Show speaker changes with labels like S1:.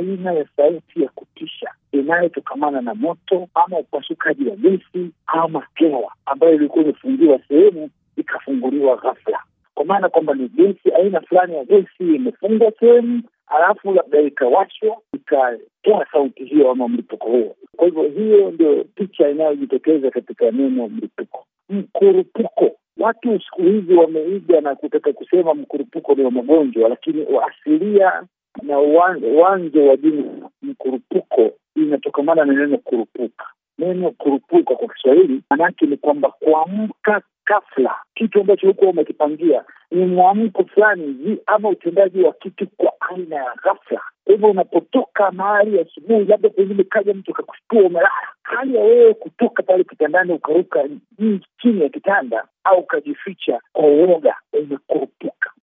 S1: aina ya sauti ya kutisha inayotokamana na moto ama upasukaji wa gesi ama hewa ambayo ilikuwa imefungiwa sehemu ikafunguliwa ghafla, kwa maana kwamba ni gesi, aina fulani ya gesi imefungwa sehemu, halafu labda ikawashwa ikatoa sauti hiyo ama mlipuko huo. Kwa hivyo hiyo ndio picha inayojitokeza katika neno mlipuko. Mkurupuko, watu siku hizi wameiga na kutaka kusema mkurupuko ni wa magonjwa, lakini asilia na uwanja wa jina mkurupuko inatokamana na neno kurupuka. Neno kurupuka kwa Kiswahili manake ni kwamba kuamka ghafla, kitu ambacho hukuwa umekipangia ni mwamko fulani ama utendaji wa kitu kwa aina ya ghafla. Kwa hivyo unapotoka mahali asubuhi, labda pengine kaja mtu akakushtua umelala, hali ya wewe kutoka pale kitandani ukaruka chini ya kitanda au ukajificha kwa uoga, umekurupuka.